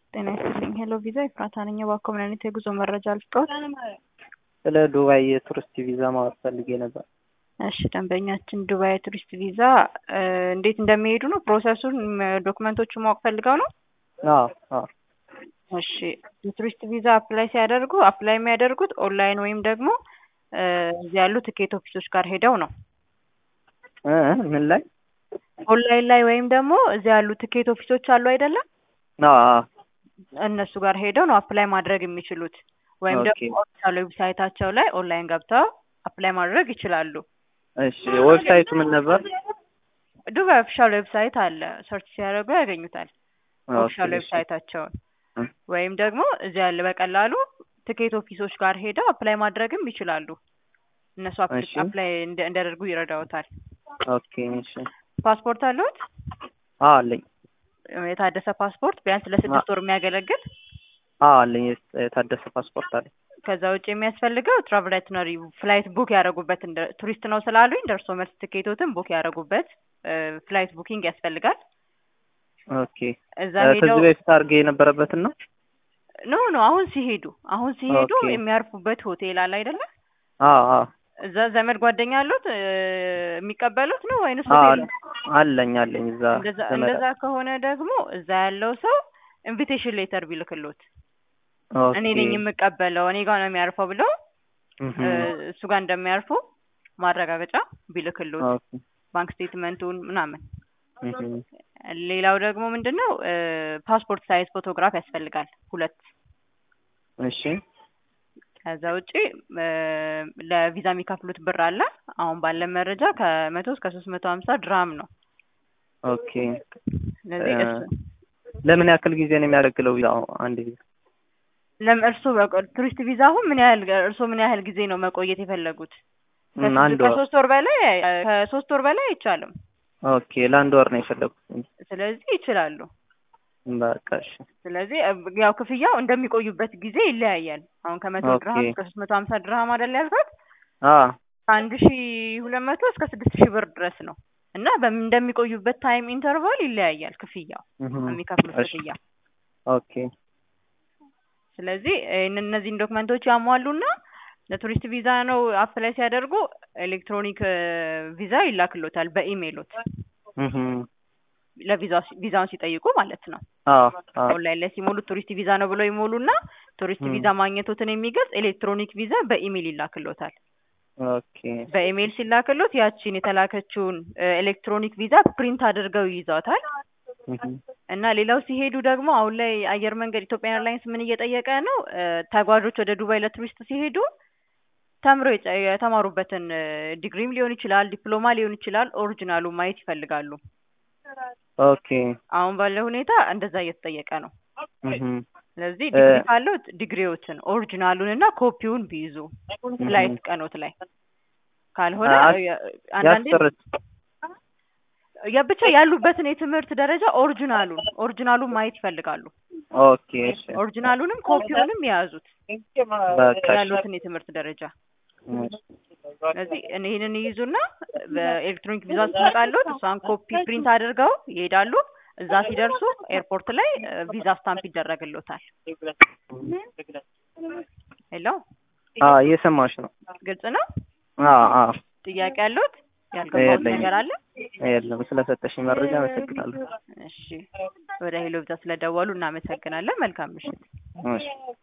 ጤና ይስጥልኝ። ሄሎ ቪዛ ኤፍራታ ነኝ። እባክዎ ምን አይነት የጉዞ መረጃ ልስጥዎት? ስለ ዱባይ የቱሪስት ቪዛ ማወቅ ፈልጌ ነበር። እሺ ደንበኛችን ዱባይ የቱሪስት ቪዛ እንዴት እንደሚሄዱ ነው ፕሮሰሱን፣ ዶክመንቶቹን ማወቅ ፈልገው ነው? አዎ አዎ። እሺ የቱሪስት ቪዛ አፕላይ ሲያደርጉ አፕላይ የሚያደርጉት ኦንላይን ወይም ደግሞ እዚህ ያሉ ትኬት ኦፊሶች ጋር ሄደው ነው። እ ምን ላይ? ኦንላይን ላይ ወይም ደግሞ እዚህ ያሉ ትኬት ኦፊሶች አሉ አይደለም? አዎ አዎ። እነሱ ጋር ሄደው ነው አፕላይ ማድረግ የሚችሉት። ወይም ደግሞ ኦኬ። ኦፊሻል ዌብሳይታቸው ላይ ኦንላይን ገብተው አፕላይ ማድረግ ይችላሉ። እሺ ዌብሳይቱ ምን ነበር? ዱባይ ኦፊሻል ዌብሳይት አለ። ሰርች ሲያደርጉ ያገኙታል ኦፊሻል ኦኬ፣ እሺ። ዌብሳይታቸውን። እ ወይም ደግሞ እዚህ ያለ በቀላሉ ትኬት ኦፊሶች ጋር ሄደው አፕላይ ማድረግም ይችላሉ። እነሱ አፕ- እሺ። አፕላይ እንደ- እንዲያደርጉ ይረዳዎታል። ኦኬ እሺ። ፓስፖርት አለዎት? አዎ አለኝ። የታደሰ ፓስፖርት ቢያንስ ለስድስት ወር የሚያገለግል አዎ አለኝ። የስ- የታደሰ ፓስፖርት አለኝ። ከዛ ውጭ የሚያስፈልገው ትራቭል አይትነሪ ፍላይት ቡክ ያደረጉበት እንደ ቱሪስት ነው ስላሉኝ ደርሶ መልስ ትኬቶትን ቡክ ያደረጉበት ፍላይት ቡኪንግ ያስፈልጋል። ኦኬ። እዛ እ ሄደው ከዚህ በፊት አድርጌ የነበረበትን ነው? ኖ ኖ አሁን ሲሄዱ አሁን ሲሄዱ ኦኬ። የሚያርፉበት ሆቴል አለ አይደለ? አዎ አዎ። እዛ ዘመድ ጓደኛ አሉት እ የሚቀበሉት ነው ወይንስ አዎ ሆቴል ነው? አለኝ አለኝ እዛ እንደዛ ዘመድ እንደዛ ከሆነ ደግሞ እዛ ያለው ሰው ኢንቪቴሽን ሌተር ቢልክሎት እኔ ነኝ ኦኬ። የምቀበለው እኔ ጋር ነው የሚያርፈው ብለው እህ እ እሱ ጋር እንደሚያርፉ ማረጋገጫ ቢልክሎት ኦኬ። ባንክ ስቴትመንቱን ምናምን። እህ ሌላው ደግሞ ምንድን ነው እ ፓስፖርት ሳይዝ ፎቶግራፍ ያስፈልጋል ሁለት። እሺ ከዛ ውጪ እ ለቪዛ የሚከፍሉት ብር አለ። አሁን ባለ መረጃ ከመቶ እስከ ሶስት መቶ ሀምሳ ድራም ነው። ኦኬ። ስለዚህ እ እሱ ለምን ያክል ጊዜ ነው የሚያገለግለው ቪዛው? አንድ ጊዜ ለም እርሶ ቱሪስት ቪዛ አሁን ምን ያህል እርሶ ምን ያህል ጊዜ ነው መቆየት የፈለጉት? እም፣ ከስድስት- አንድ ወር። ከሶስት ወር በላይ ከሶስት ወር በላይ አይቻልም። ኦኬ ለአንድ ወር ነው የፈለጉት። ስለዚህ ይችላሉ። በቃ እሺ። ስለዚህ እ ያው ክፍያው እንደሚቆዩበት ጊዜ ይለያያል። አሁን ከመቶ ኦኬ። ድርሃም እስከ ሶስት መቶ ሀምሳ ድርሃም አይደል ያልኩት? አዎ አንድ ሺ ሁለት መቶ እስከ ስድስት ሺህ ብር ድረስ ነው እና በምን እንደሚቆዩበት ታይም ኢንተርቫል ይለያያል ክፍያው እህ የሚከፍሉት እሺ። ክፍያ። ኦኬ ስለዚህ ይህን እነዚህን ዶክመንቶች ያሟሉና ለቱሪስት ቪዛ ነው አፕላይ ሲያደርጉ ኤሌክትሮኒክ እ ቪዛ ይላክሎታል በኢሜይሎት እህ ለቪዛ ቪዛውን ሲጠይቁ ማለት ነው። አዎ አዎ ኦንላይን ላይ ሲሞሉ ቱሪስት ቪዛ ነው ብለው ይሞሉና ቱሪስት እም። ቪዛ ማግኘቶትን የሚገልጽ ኤሌክትሮኒክ ቪዛ በኢሜይል ይላክሎታል። ኦኬ በኢሜይል ሲላክሎት ያቺን የተላከችውን እ ኤሌክትሮኒክ ቪዛ ፕሪንት አድርገው ይይዟታል። እህ እና ሌላው ሲሄዱ ደግሞ አሁን ላይ አየር መንገድ ኢትዮጵያ ኤርላይንስ ምን እየጠየቀ ነው? እ ተጓዦች ወደ ዱባይ ለቱሪስት ሲሄዱ ተምረው የጨ- የተማሩበትን እ ዲግሪም ሊሆን ይችላል፣ ዲፕሎማ ሊሆን ይችላል፣ ኦሪጂናሉ ማየት ይፈልጋሉ። ኦኬ አሁን ባለው ሁኔታ እንደዛ እየተጠየቀ ነው። እህ ስለዚህ እ ዲግሪ ካለው ዲግሪዎችን ኦሪጂናሉን እና ኮፒውን ቢይዙ ፍላይት ቀኖት ላይ ካልሆነ አ- እ አንዳንዴ ያስጨርስ ያ ብቻ ያሉበትን የትምህርት ደረጃ ኦሪጂናሉን ኦሪጂናሉን ማየት ይፈልጋሉ። ኦኬ እሺ ኦሪጂናሉንም ኮፒውንም የያዙት በቃ እሺ ያሉትን የትምህርት ደረጃ። እሺ ስለዚህ እኔ ይህንን ይይዙና በኤሌክትሮኒክ ቪዛ ስትመጣሉት እሷን ኮፒ ፕሪንት አድርገው ይሄዳሉ። እዛ ሲደርሱ ኤርፖርት ላይ እ ቪዛ ስታምፕ ይደረግሎታል። ሄሎ አዎ እየሰማሽ ነው። ግልጽ ነው? አዎ አዎ ጥያቄ ያሉት ያልገባሁት የለኝም። ነገር አለ? የለም ስለሰጠሽኝ መረጃ አመሰግናለሁ። እሺ ወደ ሄሎ ቪዛ ስለደወሉ እናመሰግናለን። መልካም ምሽት። እሺ